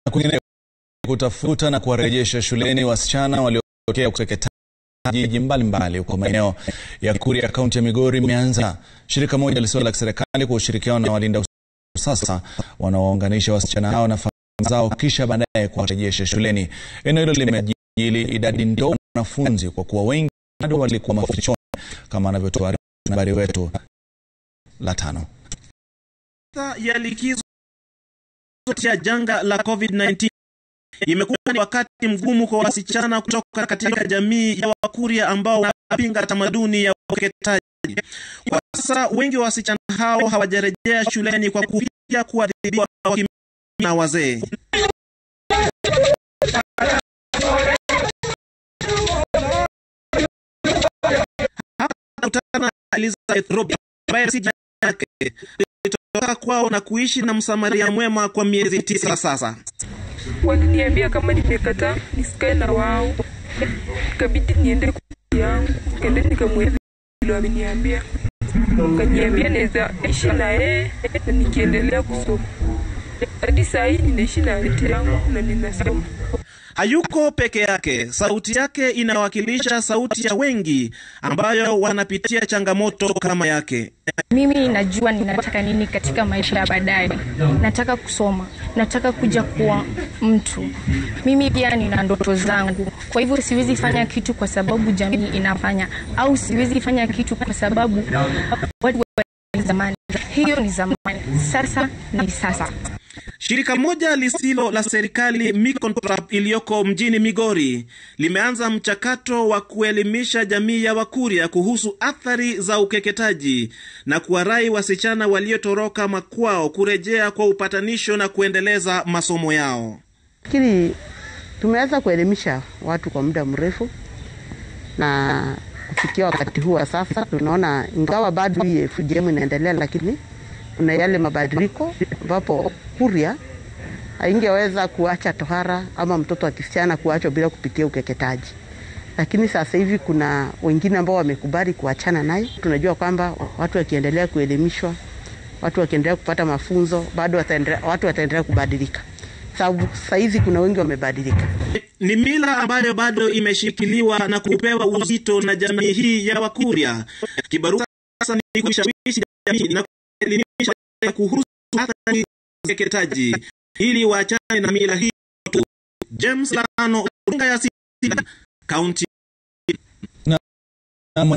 Kwingine kutafuta na kuwarejesha shuleni wasichana waliotokea ukeketaji mbalimbali huko maeneo ya Kuria, kaunti ya Migori imeanza. Shirika moja lisilo la kiserikali kwa ushirikiano na walinda sasa wanaounganisha wasichana hao na familia zao kisha baadaye kuwarejesha shuleni. Eneo hilo limejili idadi ndogo ya wanafunzi kwa kuwa wengi bado walikuwa mafichoni, kama anavyotuarifu habari wetu la tano ya likizo ya janga la COVID-19 imekuwa ni wakati mgumu kwa wasichana kutoka katika jamii ya Wakuria ambao wanapinga tamaduni ya ukeketaji. Kwa sasa wengi wa wasichana hao hawajarejea shuleni kwa kuhofia kuadhibiwa na wazee. Hapa nakutana na Elizabeth Robi ambaye si yake alitoka kwao na kuishi na msamaria mwema kwa miezi tisa sasa. Waliniambia kama nimekataa nisikae na wao, ikabidi niende kwa yangu, kende nikamwezi vile wameniambia, kaniambia naweza ishi na yeye na nikiendelea kusoma. Hadi saa hii ninaishi na anti yangu na ninasoma. Hayuko peke yake, sauti yake inawakilisha sauti ya wengi ambayo wanapitia changamoto kama yake. Mimi najua ninataka nini katika maisha ya baadaye. Nataka kusoma, nataka kuja kuwa mtu. Mimi pia nina ndoto zangu, kwa hivyo siwezi fanya kitu kwa sababu jamii inafanya, au siwezi fanya kitu kwa sababu watu wa zamani. Hiyo ni zamani, sasa ni sasa. Shirika moja lisilo la serikali Micontrap iliyoko mjini Migori limeanza mchakato wa kuelimisha jamii ya Wakuria kuhusu athari za ukeketaji na kuwarai wasichana waliotoroka makwao kurejea kwa upatanisho na kuendeleza masomo yao. Lakini tumeweza kuelimisha watu kwa muda mrefu, na kufikia wakati huu wa sasa tunaona, ingawa bado hii FGM inaendelea, lakini kuna yale mabadiliko ambapo Kuria haingeweza kuacha tohara ama mtoto wa kisichana kuachwa bila kupitia ukeketaji, lakini sasa hivi kuna wengine ambao wamekubali kuachana naye. Tunajua kwamba watu wakiendelea kuelimishwa, watu wakiendelea kupata mafunzo, bado wataendelea, watu wataendelea kubadilika, sababu saa hizi kuna wengi wamebadilika. Ni mila ambayo bado imeshikiliwa na kupewa uzito na jamii hii ya Wakuria. Kibarua sasa ni kushawishi jamii na kuelimisha kuhusu athari za ukeketaji ili waachane na mila hii tu. James Lano, runinga ya Citizen, kaunti